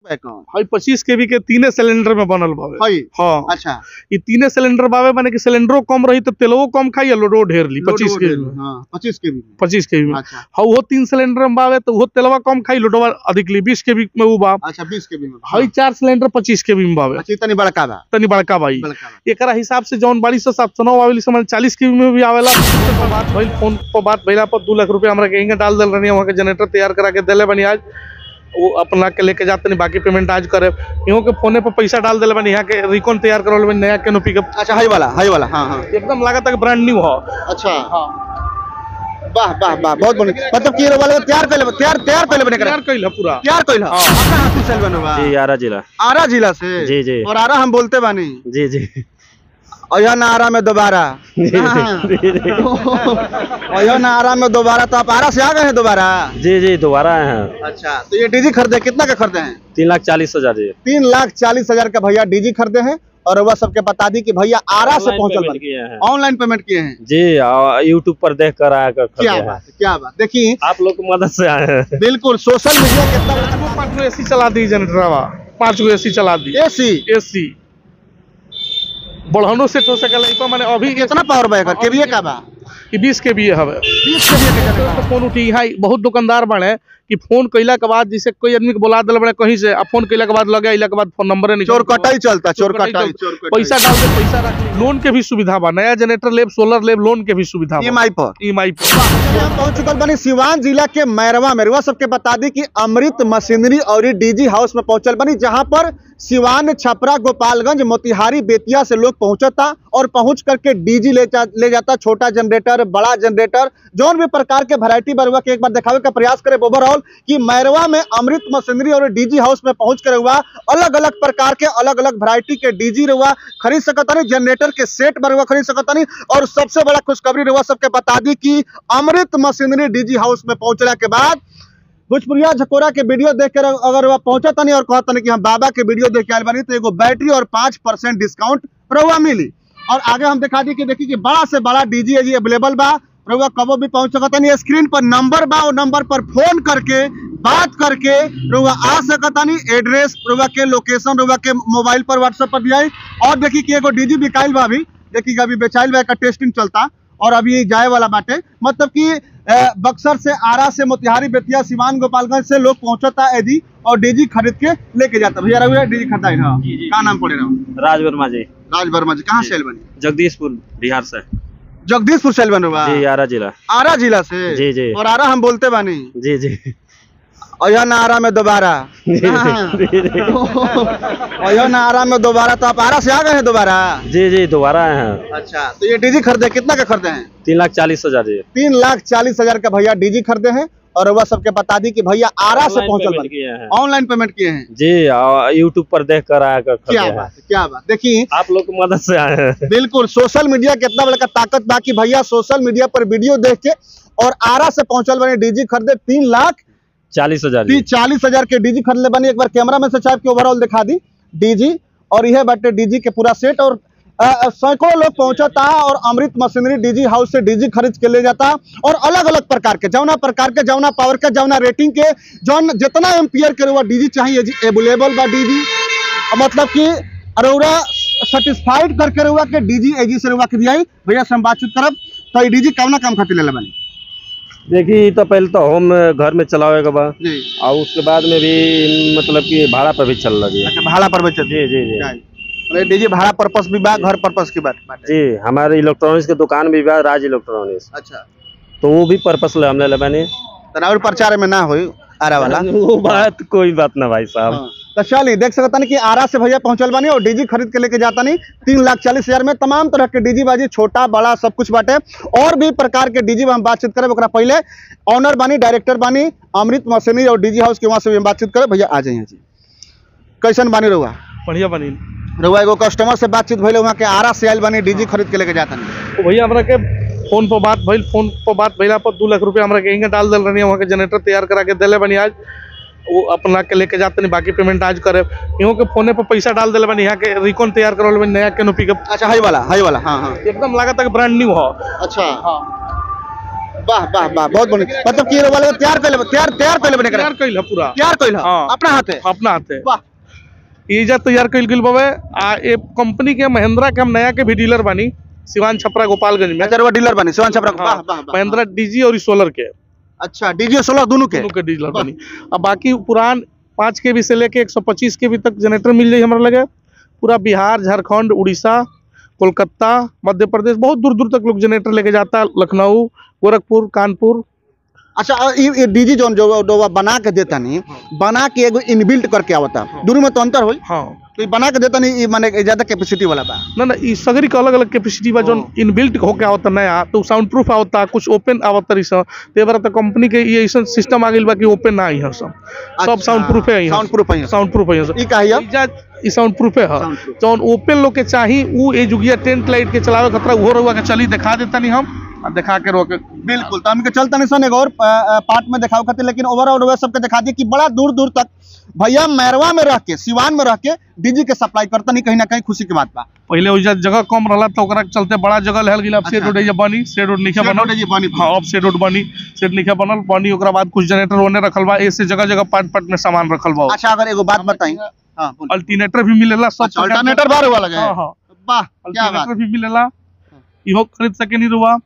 है कौन हई पच्चीस केवी के तीने सिलेंडर में बनल बावे हई हाँ अच्छा ई तीने सिलेंडर बावे माने कि सिलेंडरो कम रही तो तेलवो कम खाई और लोडो ढेर ली पच्चीस के हाँ पच्चीस के भी पच्चीस के में अच्छा हाँ वो तीन सिलेंडर में बावे तो वो तेलवा कम खाई लोडवा अधिक ली बीस के में वो बा अच्छा बीस के भी में हई चार सिलेंडर पच्चीस के में बावे अच्छा इतनी बड़का बा तनी बड़का बाई बड़का बा एकरा हिसाब से जौन बाड़ी सौ सात सौ नौ आवेली समझ चालीस के में भी आवेला फोन पर बात भइल फोन पर बात भइला पर दू लाख रुपया हमरा के इंगे डाल दल रहनी वहाँ के जनरेटर तैयार करा के देले बनी आज वो अपना के लेके जाते नहीं बाकी पेमेंट आज करे इहों के फोने पर पैसा डाल देले बनी यहाँ के रिकॉन तैयार करल बनी नया केनो पिकअप अच्छा हई वाला हई वाला हाँ हाँ एकदम लागत है ब्रांड न्यू हो अच्छा वाह वाह वाह बहुत बढ़िया मतलब कि ये वाला तैयार पहले तैयार तैयार पहले बने तैयार करा कइल है पूरा तैयार कइल है हाँ। अपना हाथी सेल बनवा जी आरा जिला आरा जिला से जी, जी। और आरा हम बोलते बानी जी जी और यह ना आरा में दोबारा हाँ। और यह ना आरा में दोबारा तो आप आरा से आ गए हैं दोबारा जी जी दोबारा आए हैं अच्छा तो ये डीजी खरीदे कितना का खरीदे हैं तीन लाख चालीस हजार जी तीन लाख चालीस हजार का भैया डीजी खरीदे हैं और वह सबके बता दी कि भैया आरा से Online पहुंचल payment बन किए हैं ऑनलाइन पेमेंट किए हैं जी यूट्यूब पर देख कर आया कर क्या खरीदे हैं बात है, क्या बात देखिए आप लोग की मदद से आए हैं बिल्कुल सोशल मीडिया कितना बड़ा पाँच गो एसी चला दी जनरेटरवा पाँच गो एसी चला दी एसी एसी बढ़ानो सेट हो सकेला इको माने अभी कितना पावर बैग है केवीए का बा कि बीस के बी हवे 20 केवीए के जनरेटर तो फोन उठी हाई बहुत दुकानदार बने कि फोन कइला के बाद जैसे कोई आदमी के बुला दिल बड़े कहीं से आ फोन कइला के बाद लगे अइला के बाद फोन नंबर नहीं चोर कटाई चलता चोर चोर कटाई कटाई चोर पैसा डाल के पैसा रख ली। लोन के भी सुविधा बा नया जनरेटर लेब सोलर लेब लोन के भी सुविधा बा ईएमआई पर ईएमआई पर हम पहुंच चुकल बनी सिवान जिला के मैरवा मेरवा सबके बता दी कि अमृत मशीनरी और डीजी हाउस में पहुंचल बनी जहां पर सिवान छपरा गोपालगंज मोतिहारी बेतिया से लोग पहुंचता और पहुंच करके डीजी ले जा, ले जाता छोटा जनरेटर बड़ा जनरेटर जौन भी प्रकार के वैरायटी बरुआ के एक बार दिखावे का प्रयास करे ओवरऑल कि मैरवा में अमृत मशीनरी और डीजी हाउस में पहुंच कर हुआ अलग अलग प्रकार के अलग अलग वैरायटी के डीजी रुआ खरीद सकता नहीं जनरेटर के सेट बरुआ खरीद सकता नहीं और सबसे बड़ा खुशखबरी रुआ सबके बता दी कि अमृत मशीनरी डीजी हाउस में पहुंचला के बाद भोजपुरिया झकोरा के वीडियो देख कर अगर वह पहुंचा तनी और कहता नहीं कि हम बाबा के वीडियो देख के आयल बानी तो एगो बैटरी और पाँच परसेंट डिस्काउंट रहुआ मिली और आगे हम दिखा दी कि देखी कि बड़ा से बड़ा डीजी जी अवेलेबल बा रहुआ कबो भी पहुंच सकता नहीं स्क्रीन पर नंबर बा और नंबर पर फोन करके बात करके रहुआ आ सकता नहीं एड्रेस रहुआ के लोकेशन रहुआ के मोबाइल पर व्हाट्सएप पर दिया और देखी कि एगो डीजी बिकाइल बा अभी देखी कि अभी बेचाइल बा का टेस्टिंग चलता और अभी जाए वाला बाटे मतलब कि अ, बक्सर से आरा से मोतिहारी बेतिया सिवान गोपालगंज से लोग पहुंचता है जी और डीजी खरीद के लेके जाता भैया रहुआ डीजी खरीदा है हाँ जी, जी। का नाम पड़े रहा राज वर्मा जी राज वर्मा जी कहाँ जी। सेल बनी जगदीशपुर बिहार से जगदीशपुर सेल बन हुआ जी आरा जिला आरा जिला से जी, जी। और आरा हम बोलते बानी जी जी और यह ना आरा में दोबारा जी, हाँ। जी, जी। और यह ना आरा में दोबारा तो आप आरा से आ गए हैं दोबारा जी जी दोबारा आए हैं अच्छा तो ये डीजी खरीदे कितना का खरीदे हैं तीन लाख चालीस हजार जी तीन लाख चालीस हजार का भैया डीजी खरीदे हैं और वह सबके बता दी कि भैया आरा से Online पहुंचल payment बनी किए हैं ऑनलाइन पेमेंट किए हैं जी यूट्यूब पर देख कर आया कर क्या खरीदे हैं बात है क्या बात देखिए आप लोग की मदद से आए हैं बिल्कुल सोशल मीडिया कितना बड़ा का ताकत बाकी भैया सोशल मीडिया पर वीडियो देख के और आरा से पहुंचल बने डीजी खरीदे तीन लाख चालीस हजार ती जी चालीस हजार के डीजी खरीदले बनी एक बार कैमरा में से चाहे के ओवरऑल दिखा दी डीजी और यह बाटे डीजी के पूरा सेट और अ, अ, सैकड़ों लोग पहुंचता और अमृत मशीनरी डीजी हाउस से डीजी खरीद के ले जाता और अलग अलग प्रकार के जौना प्रकार के जौना पावर के जौना रेटिंग के जौन जितना एम्पियर के रुआ डीजी चाहिए जी अवेलेबल बा डीजी मतलब कि अरोरा सेटिस्फाइड करके रुआ के डीजी एजी से रुआ के दिया भैया से हम बातचीत करब तो ये डीजी कौना काम खातिर ले बनी देखिए तो पहले तो होम घर में चलावे के बाद जी और उसके बाद में भी मतलब कि भाड़ा पर भी चल लगी है अच्छा भाड़ा पर बचत जी जी जी मतलब डीजी भाड़ा पर्पस भी बा घर पर्पस की बात बाटे। जी हमारे इलेक्ट्रॉनिक्स के दुकान भी बा राज इलेक्ट्रॉनिक्स अच्छा तो वो भी पर्पस ले हमने लेबानी तनावर प्रचार में ना होई आरा वाला वो बात कोई बात ना भाई साहब हाँ। तो चलिए देख सकता नहीं कि आरा से भैया पहुंचल बानी और डीजी खरीद के लेके जाता नहीं तीन लाख चालीस हजार में तमाम तरह के डीजी बाजी छोटा बड़ा सब कुछ बाटे और भी प्रकार के डीजी में हम बातचीत करें ओकरा पहले ऑनर बानी डायरेक्टर बानी अमृत मशीनरी और डीजी हाउस के वहां से भी हम बातचीत करें भैया आ जाइए जी कैसन बानी रहुआ बढ़िया बनी रहुआ एगो कस्टमर से बातचीत भइले वहाँ के आरा से आयल बानी डीजी खरीद के लेके जाता नहीं तो भैया हमरा के फोन पर बात भइल फोन पर बात भइला पर दू लाख रुपया हमरा के इंगे डाल दिल रहनी वहाँ के जनरेटर तैयार करा के देले बनी आज वो अपना के लेके जाते नहीं बाकी पेमेंट आज करे इहों के फोने पर पैसा डाल दिले बनी यहाँ के रिकॉन तैयार करल बनी नया केनो पिकअप अच्छा हाई वाला हाई वाला हाँ हाँ एकदम लागत है ब्रांड न्यू हो अच्छा हाँ वाह वाह वाह बहुत बढ़िया मतलब कि ये वाले को तैयार कर तैयार तैयार कर बने तैयार कइल है पूरा तैयार कइल हाँ। अपना हाथे अपना हाथे वाह ईजा तैयार कइल गेल बावे आ ए कंपनी के महिंद्रा के हम नया के भी डीलर बानी सिवान छपरा गोपालगंज में अच्छा वो डीलर बने शिवान छपरा वाह हाँ, वाह वाह महिंद्रा डीजी और सोलर के अच्छा डीजे सोलह दोनों के दोनों के डीलर बनी अब बाकी पुरान पाँच के बी से लेके एक सौ पच्चीस के बी तक जनरेटर मिल जाई हमारे लगे पूरा बिहार झारखंड उड़ीसा कोलकाता मध्य प्रदेश बहुत दूर दूर तक लोग जनरेटर लेके जाता है लखनऊ गोरखपुर कानपुर अच्छा और ये ये डीजी जोन जो जो वो बना के देता नहीं बना के एगो इनबिल्ट करके आवता दोनों में तो अंतर होई हाँ तो ये बना के देता नहीं ये माने ज्यादा कैपेसिटी वाला बा ना ना ई सगरी के अलग अलग कैपेसिटी बा जोन इनबिल्ट होके आवता नया तो साउंड प्रूफ आवता कुछ ओपन आवता रही सब ते बार तो कंपनी के ये ऐसा सिस्टम आ गइल बा कि ओपन ना आई है सब सब अच्छा, साउंड प्रूफ है sound proof है यहाँ। साउंड प्रूफ है सब ई का है इजा ई साउंड प्रूफ है Sound proof। जौन ओपन लोग के चाही उ ए जुगिया टेंट लाइट के चलावे खतरा उहो रहुआ के चली दिखा देता नहीं हम आ दिखा के रोके बिल्कुल तो हमके चलता नहीं सन एक और पार्ट में दिखाओ खातिर लेकिन ओवरऑल वे सबके दिखा दिए कि बड़ा दूर दूर तक भैया मैरवा में रह के सिवान में रह के डीजी के सप्लाई करता नहीं कहीं ना कहीं खुशी की बात बा पहले उजा जगह कम रहला तो ओकरा के चलते बड़ा जगह लहल गेल अब सेट अच्छा। रोड एजा बनी सेट रोड नीचे सेट रोड बनल एजा बनी। हाँ अब सेट रोड बनी सेट नीचे बनल बनी ओकरा बाद कुछ जनरेटर ओने रखल बा ऐसे जगह जगह पार्ट पार्ट में सामान रखल बा अच्छा अगर एगो बात बताई हाँ बोलिए। अल्टरनेटर भी मिलेला सब अच्छा प्रकार के- अल्टरनेटर बार वाला गए हाँ हाँ वाह क्या बात अल्टरनेटर भी मिलेला इहो खरीद सके नहीं रुआ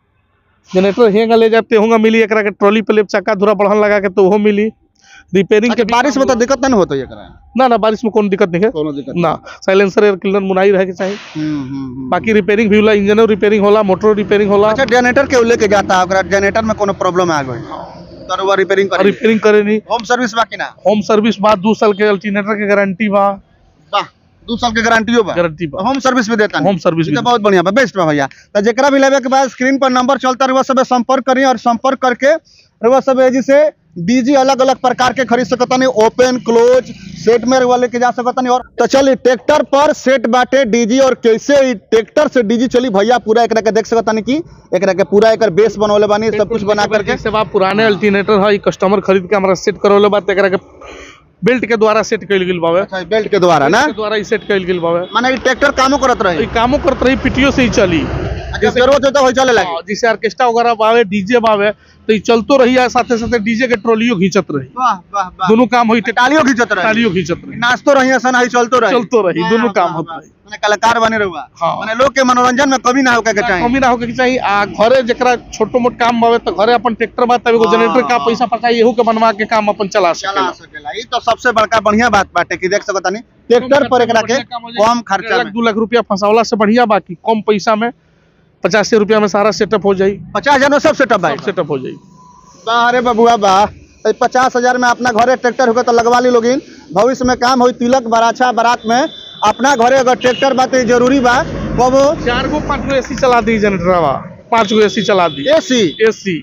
जनरेटर हेंगा ले जाते होगा मिली एकरा के ट्रॉली पे ले चक्का धुरा बढ़न लगा के तो ओहो मिली रिपेयरिंग अच्छा, के बारिश में तो दिक्कत नहीं होता ये करा ना ना बारिश में कोनो दिक्कत नहीं है कोनो दिक्कत ना साइलेंसर एयर क्लीनर मुनाई रहे के चाहिए हम्म, हम्म, हम्म। बाकी रिपेयरिंग भी होला इंजनो रिपेयरिंग होला मोटर रिपेयरिंग होला अच्छा जनरेटर के लेके जाता है अगर जनरेटर में कोनो प्रॉब्लम आ गई तो वो रिपेयरिंग और कर रिपेयरिंग करे नहीं होम सर्विस बाकी ना होम सर्विस बाद दो साल के अल्टरनेटर के गारंटी बा वाह दो साल के गारंटियो बा गारंटी बा होम सर्विस भी देता होम सर्विस ये तो भी बहुत बढ़िया बा बेस्ट बा भैया तो जेकरा भी लेवे के बाद स्क्रीन पर नंबर चलता रहुआ सब संपर्क करिए और संपर्क करके रहुआ सब एजी से डीजी अलग अलग प्रकार के खरीद सकता नहीं ओपन क्लोज सेट में रहुआ लेके जा सकता नहीं और तो चलिए ट्रैक्टर पर सेट बाटे डीजी और कैसे ई ट्रैक्टर से डीजी चली भैया पूरा एकरा के देख सकता नहीं कि एकरा के पूरा एकर बेस बनवले बानी सब कुछ बना करके जैसे बा पुराने अल्टरनेटर है कस्टमर खरीद के हमरा सेट करवले बात एकरा के बेल्ट के द्वारा सेट कइल गेल बावे अच्छा बेल्ट के द्वारा ना के द्वारा ही सेट कइल गेल बावे माने ई ट्रैक्टर कामो करत रहे ई कामो करत रही पीटीओ से ही चली अच्छा जरूरत होता हो चले लगे हाँ, जैसे ऑर्केस्ट्रा वगैरह बावे डीजे बावे तो ई चलतो रही है साथे साथे डीजे के ट्रॉलियो खींचत रही वाह वाह वाह दोनों काम होई थे टालियों खींचत रहे तालियों खींचत रही नाचतो रही सन ही चलतो रही चलतो रही, दोनों वाह, काम वाह, होत वाह। रही। माने कलाकार बने रहुआ हाँ। माने लोग के मनोरंजन में कमी ना होके के चाहिए कमी ना होके के चाहिए आ घरे जकरा छोटो मोट काम बावे तो घरे अपन ट्रैक्टर बा तब एगो हाँ, जनरेटर का हाँ। पैसा पकाई एहू के बनवा के काम अपन चला चला सके सकेला ई तो सबसे बड़का बढ़िया बात बाटे कि देख सकता नहीं ट्रैक्टर पर एकरा के कम खर्चा में दो लाख रुपया फंसावला से बढ़िया बाकी कम पैसा में पचासी रुपया में सारा सेटअप हो जाई पचास हजार में सब सेटअप सब भाई सेटअप हो जाई वाह अरे बबुआ वाह तो पचास हजार में अपना घरे ट्रैक्टर होगा तो लगवा ली लोगिन भविष्य में काम होई तिलक बराछा बारात में अपना घरे अगर ट्रैक्टर बा तो ई जरूरी बा कबो चार गो पाँच गो एसी चला दी जनरेटरवा पाँच गो एसी चला दी एसी एसी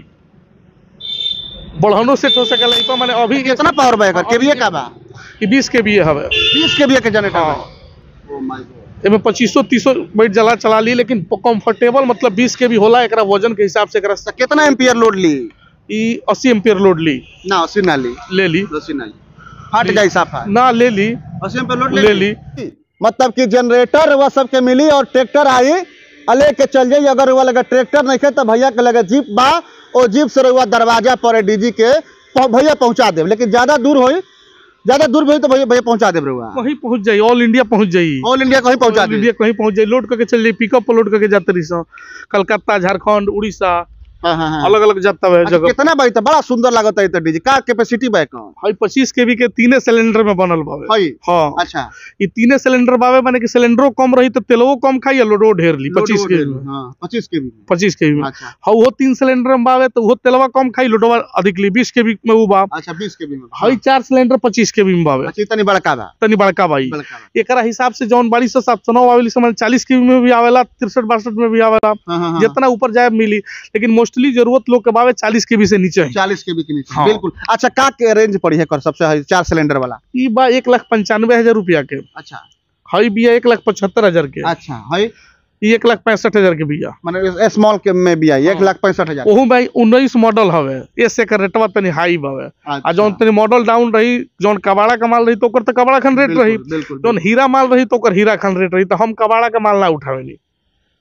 बढ़ानो सेट हो सकेला इपा माने अभी कितना पावर बा एकर केवीए का बा ई बीस के बी हवे 20 केवीए के जनरेटर हाँ बा ओ माय गॉड एमे पच्चीसो तीसो बैठ जला चला ली लेकिन कंफर्टेबल मतलब बीस के भी होला एकरा वजन के हिसाब से एकरा तो कितना एम्पियर लोड ली ई अस्सी एम्पियर लोड ली ना अस्सी ना ली ले ली अस्सी ना ली फट जाई साफा ना ले ली अस्सी एम्पियर लोड ले ली मतलब कि जनरेटर वह सबके मिली और ट्रैक्टर आई आ लेके चल जाई अगर वह लगे ट्रैक्टर नहीं खे तो भैया के लगे जीप बा और जीप से रहुआ दरवाजा पर डीजी के पह- भैया पहुंचा देब लेकिन ज्यादा दूर होई ज्यादा दूर भी होई तो भैया भैया पहुंचा देब रहुआ वहीं पहुंच जाई ऑल इंडिया पहुंच जाई ऑल इंडिया कहीं पहुंचा ऑल दे इंडिया कहीं पहुंच जाई लोड करके चल जाई पिकअप पर लोड करके जाते रही सो कलकत्ता झारखंड उड़ीसा हाँ हाँ हाँ अलग अलग जाता है अच्छा, जगह कितना भाई तो बड़ा सुंदर लागत है तो डीजी का कैपेसिटी बा कौन हाई पच्चीस के के तीने सिलेंडर में बनल बावे हई हाँ अच्छा ये तीने सिलेंडर बावे माने कि सिलेंडरो कम रही तो तेलवो कम खाई लोडो ढेर ली पच्चीस के हाँ पच्चीस के भी पच्चीस के में अच्छा हाँ वो तीन सिलेंडर में बावे तो वो तेलवा कम खाई लोडवा अधिक ली बीस के भी में वो बा अच्छा बीस के भी में हई चार सिलेंडर पच्चीस के भी में बावे अच्छा इतनी बड़का बा तनी बड़का बाई बड़का बा एकरा हिसाब से जौन बाड़ी से सात सौ नौ आवेली समझ चालीस के में भी आवेला तिरसठ बासठ में भी आवेला हाँ हाँ हाँ जितना ऊपर जाए मिली लेकिन मोस्टली जरूरत लोग के बावे चालीस के भी से नीचे है चालीस के भी के नीचे हाँ। बिल्कुल अच्छा का के रेंज पड़ी है कर सबसे हाई चार सिलेंडर वाला ई बा एक लाख पंचानवे हजार रुपया के अच्छा हई बिया एक लाख पचहत्तर हजार के अच्छा है ई एक लाख पैंसठ हजार के बिया माने स्मॉल के में भी आई एक हाँ। लाख पैंसठ हजार ओहू भाई उन्नीस मॉडल हवे ऐसे कर रेटवा तनी हाई बावे आ अच्छा। जौन तनी मॉडल डाउन रही जौन कबाड़ा का माल रही तो ओकर तो कबाड़ा खन रेट बिल्कुल, रही बिल्कुल जौन हीरा माल रही तो ओकर हीरा खन रेट रही तो हम कबाड़ा का माल ना उठावेनी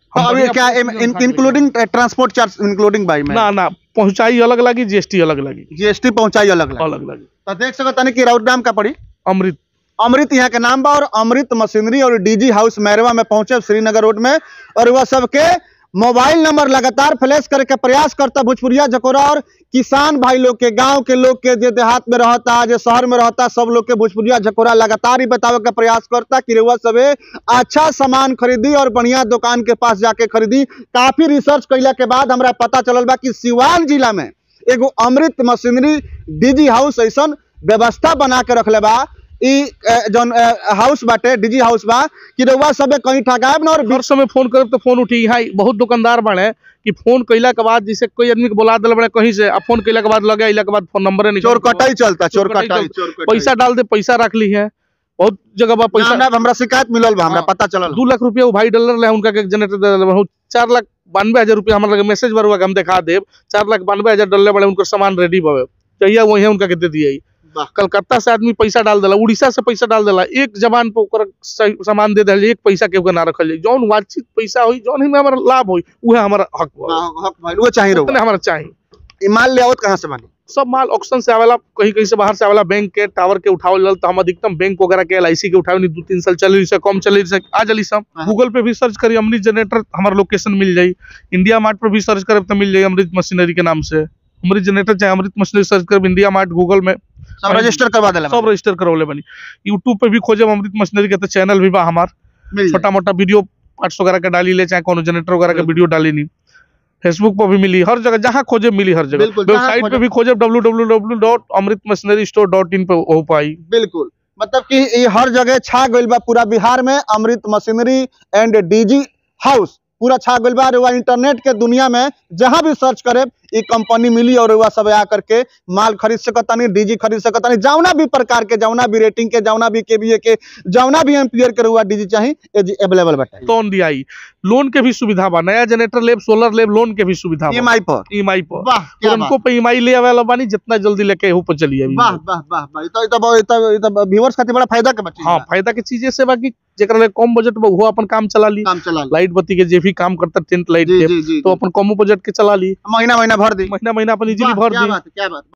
तो अभी बढ़िया क्या पहुंचाई हम इंक्लूडिंग ट्रांसपोर्ट चार्ज इंक्लूडिंग बाई में ना ना पहुंचाई अलग लगी जीएसटी अलग लगी जीएसटी पहुंचाई अलग अलग अलग लगी तो देख सकत तानी कि राउत नाम का पड़ी अमृत अमृत यहाँ के नाम बा और अमृत मशीनरी और डीजी हाउस मैरवा में पहुंचे श्रीनगर रोड में और वह सबके मोबाइल नंबर लगातार फ्लैश करे के प्रयास करता भोजपुरिया जकोरा और किसान भाई लोग के गांव के लोग के जे देहात में रहता जे शहर में रहता सब लोग के भोजपुरिया जकोरा लगातार ही बतावे का प्रयास करता कि रउआ सबे अच्छा सामान खरीदी और बढ़िया दुकान के पास जाके खरीदी काफी रिसर्च कैला के बाद हमरा पता चलल बा कि सिवान जिला में एगो अमृत मशीनरी डीजी हाउस ऐसन व्यवस्था बना के रखले बा ई अ, जौन अ, हाउस बाटे डीजी हाउस बा कि रउआ सबे कहीं ठगायब ना और हर समय फोन करब तो फोन उठी यहाँ बहुत दुकानदार बने कि फोन कैला के बाद जैसे कोई आदमी के बुला दिल बड़े कहीं से अब फोन कैला के बाद लगे अइला के बाद फोन नंबर नहीं चोर कटाई चलता चोर चोर कटाई कटाई चलता। चोर कटाई पैसा डाल दे पैसा रख ली है बहुत जगह बा पैसा हमरा हमरा शिकायत मिलल बा हमरा हाँ। पता चलल दू लाख रुपया वो भाई डॉलर ले उनका के जनरेटर दे दिले बा। चार लाख बानवे हजार रुपया हमारे लगे मैसेज बरुआ के हम दिखा देब चार लाख बानवे हजार डॉलर बड़े उनकर सामान रेडी बवे चाहिए वही उनका के दे दिए वाह। कलकत्ता से आदमी पैसा डाल देला उड़ीसा से पैसा डाल देला एक जबान पे ओकर सही सामान दे दिल एक पैसा के ना रखल जाई जौन वांछित पैसा होई जौन ही में हमारा लाभ होई उहे हमारा हक बा हाँ, हक भाई वो चाहिए रउआ उतने हमारा चाहिए ई माल ले आवत कहां से बानी सब माल ऑक्शन से आवेला कहीं कहीं से बाहर से आवेला बैंक के टावर के उठावल जल तो हम अधिकतम बैंक वगैरह के एल के उठावे नहीं दो तीन साल चले से कम चले से आ जली सब हाँ। गूगल पे भी सर्च करी अमृत जनरेटर हमारा लोकेशन मिल जाई इंडिया मार्ट पर भी सर्च करे तो मिल जाई अमृत मशीनरी के नाम से अमृत जनरेटर चाहे अमृत मशीनरी सर्च कर इंडिया मार्ट गूगल में सब रजिस्टर करवा देला सब रजिस्टर करवले बनी यूट्यूब पे भी खोजे अमृत मशीनरी के तो चैनल भी बा हमार मिल जाई। छोटा मोटा वीडियो पार्ट्स वगैरह के डाली ले चाहे कोनो जनरेटर वगैरह के वीडियो डाली नहीं फेसबुक पर भी मिली हर जगह जहाँ खोजे मिली हर जगह बिल्कुल, जहाँ वेबसाइट पे खोजे। भी खोजे W W W dot Amrit machinery store dot in पे हो पाई बिल्कुल मतलब कि ये हर जगह छा गइल बा पूरा बिहार में Amrit machinery and DG house पूरा छा गइल बा रुआ इंटरनेट के दुनिया में जहां भी सर्च करे ई कंपनी मिली और रुआ सब आ करके माल खरीद सकतानी डीजी खरीद सकतानी जौना भी प्रकार के जौना भी रेटिंग के जौना भी केवीए के जौना भी एम्पियर के रुआ डीजी चाही अवेलेबल बाटे लोन दिया लोन के भी सुविधा बा नया जनरेटर लेब सोलर लेब लोन के भी सुविधा बा ईएमआई पर ईएमआई पर वाह क्या बात तुरंतो पे ईएमआई ले आवेला बानी जितना जल्दी लेके हो पर चलिए अभी वाह वाह वाह वाह ई तो ई तो ई तो ई तो व्यूअर्स खातिर बड़ा फायदा के बात हाँ फायदा के चीजें से बाकी जेकरा ले कम बजट में वो अपन काम चला ली काम चला ली। लाइट बत्ती के जे भी काम करता टेंट लाइट जी के जी जी तो अपन कम बजट के चला ली महीना महीना भर दी महीना महीना अपन इजीली वाह, भर क्या दी बात है, क्या बात